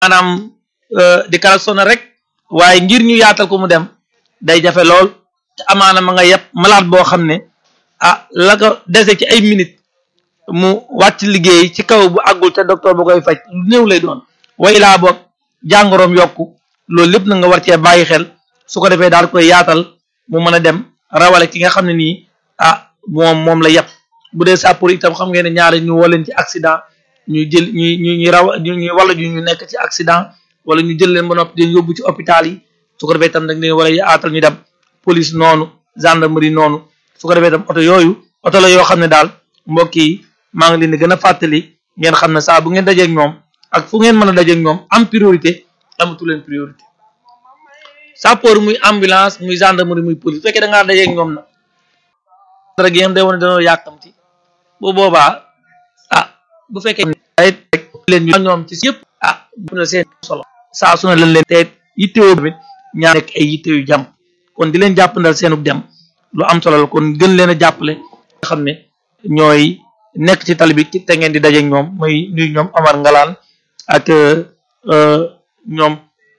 maanaam di klaxonné rek waaye ngir ñu yaatal ko mu dem day jafe lool te amaana ma nga yeb malade boo xam ne ah la ko dese ci ay minutes mu wàcc liggéey ci kaw bu àggul te docteur ba koy faj lu néew lay doon way laa boog jàngoroom yokku loolu lépp na nga war cee bàyyi xel su ko defee daal koy yaatal mu mën a dem rawale ki nga xam ne nii ah moom moom la yeb bu dee sàppur itam xam ngeen ne ñaari ñu woo leen ci accident ñu jël ñu ñu ñu raw ñu ñu wala ñu ñu nekk ci accident wala ñu jël leen ba noppi di yóbbu ci hôpital yi su ko defee itam dañ leen war a yaatal ñu dem police noonu gendarmerie noonu su ko defee itam oto yooyu oto la yoo xam ne daal mbokk yi maa ngi leen di gën a fàttali ngeen xam ne saa bu ngeen dajeeg ñoom ak fu ngeen mën a dajeeg ñoom am priorité amatu leen priorité sapeur muy ambulance muy gendarmerie muy police bu fekkee da ngaa dajeeg ñoom nag dara gi ngeen day wane dañoo yàkkamti bu boobaa ah bu fekkee ay rek leen ñu ñoom ci yëpp ah bu na seen solo saa su ne lañ leen teet yittewoo tamit ñaar nekk ay yitte yu jàmm kon di leen jàppandal seenug dem lu am solo la kon gën leen a jàppale nga xam ne ñooy nekk ci tali bi te ngeen di dajeeg ñoom muy nuy ñoom Amar Ngalaan ak ñoom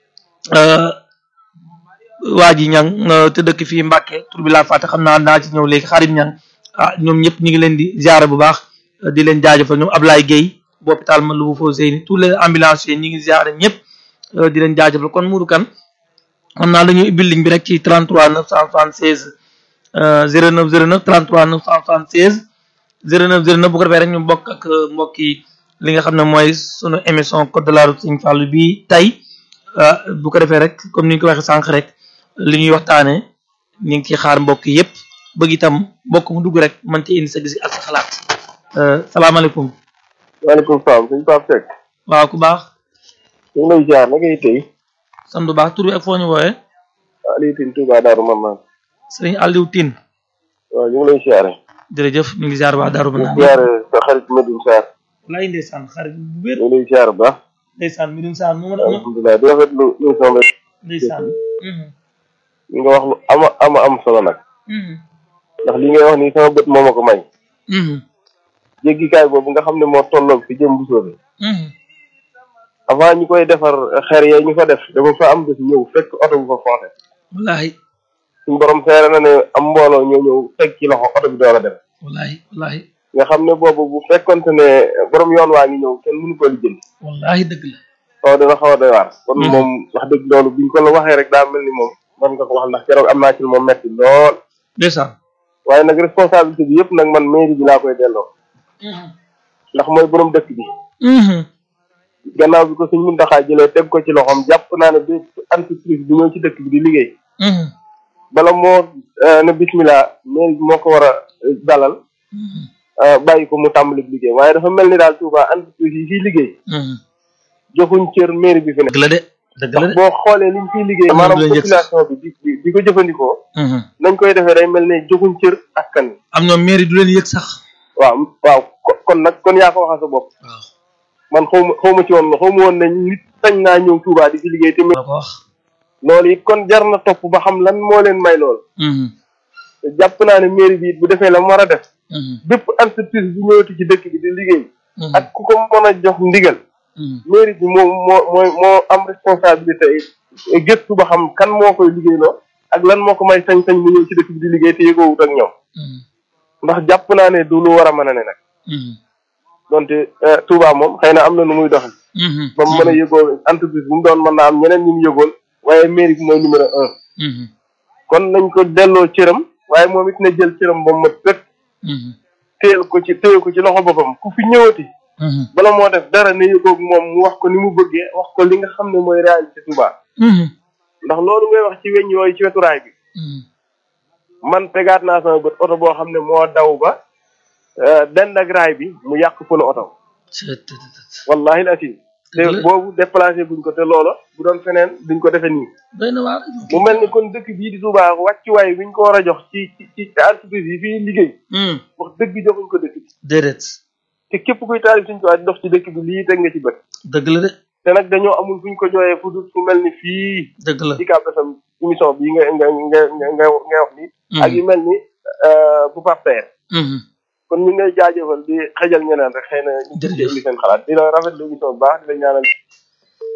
waa ji ñang te dëkk fii Mbàkke tur bi laa fàtte xam naa naa ci ñëw léegi xarit ñang ah ñoom ñëpp ñu ngi leen di ziare bu baax di leen jaajëfal ñoom Ablaye Guèye bu hôpital man lu bu foo seyni tous les ambulanciers ñi ngi ziare ñëpp di leen jaajëfal kon Mourou Kane xam naa dañuy ubbi ligne bi rek ci 33 976 09 09 33 976 09 09 bu ko defee rek ñu bokk ak mbokk yi li nga xam ne mooy sunu émission code de la route Serigne Fallou bi tey bu ko defee rek comme ni ñu ko waxee sànq rek li ñuy waxtaanee ñu ngi ciy xaar mbokk yëpp bëgg itam mbokk mu dugg rek mën ci indi sa gis ak sa xalaat salaamaaleykum. waaleykum salaam suñu Pape Seck. waaw ku baax. ñu ngi lay ziar na ngay tey. sant bu baax tur bi ak foo ñu wooyee. Aliou Tine Touba Darou Manane. sëriñ Aliou Tine. waaw ñu ngi lay ziare. jërëjëf ñu ngi ziar waa Darou Manane. ñu ziare sa xarit Medoune Sarr. walaay ndeysaan xarit bu wér. ñu ngi lay ziar bu baax. ndeysaan Medoune Sarr moom la. alhamdulilah di rafetlu émission bi. ndeysaan. li nga wax lu ama ama am solo nag. ndax li ngay wax nii sama bët moo ma ko may. jéggikaay boobu nga xam ne moo tolloog fi jëm bu soobee. avant ñu koy defar xeer yee ñu fa def dama fa am bés ñëw fekk oto bu fa foote. wallaahi. suñu borom seere na ne am mbooloo ñoo ñëw teg ci loxo oto bi door a dem. wallaahi wallaahi. nga xam ne boobu bu fekkonte ne borom yoon waa ngi ñëw kenn mënu ko lijjanti. wallaahi dëgg la. waaw dana xaw a doy waar. kon moom wax dëgg loolu biñ ko la waxee rek daa mel ni moom man nga ko wax ndax keroog am naa ci moom metti lool. ndeysaan. waaye nag responsabilité bi yëpp nag man mairie bi laa koy delloo. ndax mooy borom dëkk bi. gannaaw bi ko suñ Muntaxa jëlee teg ko ci loxoom jàpp naa ne bépp entreprise bi ñëw ci dëkk bi di liggéey. bala moo ne bismillah mairie bi moo ko war a dalal. bàyyi ko mu tàmbali liggéey waaye dafa mel ni daal Touba entreprise yi fiy liggéey. joxuñ cër mairie bi fi dëgg la de dëgg la de boo xoolee liñ fiy liggéey maanaam population bi di di ko jëfandikoo. nañ koy defee day mel ne joxuñ cër askan wi. am ñoom mairie du leen yëg sax. waaw waaw kon nag kon yaa ko waxal sa bopp. waaw man xaw ma xaw ma ci woon xaw ma woon ne nit sañ naa ñëw Touba di fi liggéey te. la ko wax. loolu it kon jar na topp ba xam lan moo leen may lool. te jàpp naa ne mairie bi bu defee la mu war a def. bépp entreprise bu ñëwati ci dëkk bi di liggéey. ak ku ko mën a jox ndigal. mairie bi moo moo mooy moo am responsabilité gëstu ba xam kan moo koy liggéeyloo ak lan moo ko may sañ-sañ mu ñëw ci dëkk bi di liggéey te yëgoowut ak ñoom. ndax jàpp naa ne du lu war a mën a ne nag. donte Touba moom xëy na am na nu muy doxee. ba mu mën a yëgoo entreprise bu mu doon mën naa am ñeneen ñu mu yëgoon waaye mairie bi mooy numéro un. kon nañ ko delloo cëram waaye moom it na jël cëram ba mu mat rek. téyel ko ci téye ko ci loxo boppam ku fi ñëwati. bala moo def dara ne yëgoog moom mu wax ko ni mu bëggee wax ko li nga xam ne mooy réalité Touba. ndax loolu ngay wax ci weñ yooyu ci wetu raay bi. man tegaat naa sama bët oto boo xam ne moo daw ba dend ak raay bi mu yàq pono oto. wallahi la asim te boobu déplacé buñ ko te loola bu doon feneen duñ ko defee nii. mu mel ni kon dëkk bii di Touba wàccuwaay biñ ko war a jox ci ci ci entreprise yi fii liggéey. wax dëgg joxuñ ko dëkk bi. déedéet. te képp kuy taalib suñ tubaab di dox ci dëkk bi lii teg nga ci bët. dëgg la de. te nag dañoo amul fuñ ko jooyee fu dul fu mel ni fii. dëgg la ci kàppesam émission bii nga nga nga nga nga nga wax nii. ak yu mel ni bu partenaire. kon ñu ngi lay jaajëfal di xëjal ñeneen rek xëy na. jërëjëf ñu seen xalaat di la rafetlu émission bu baax di la ñaanal.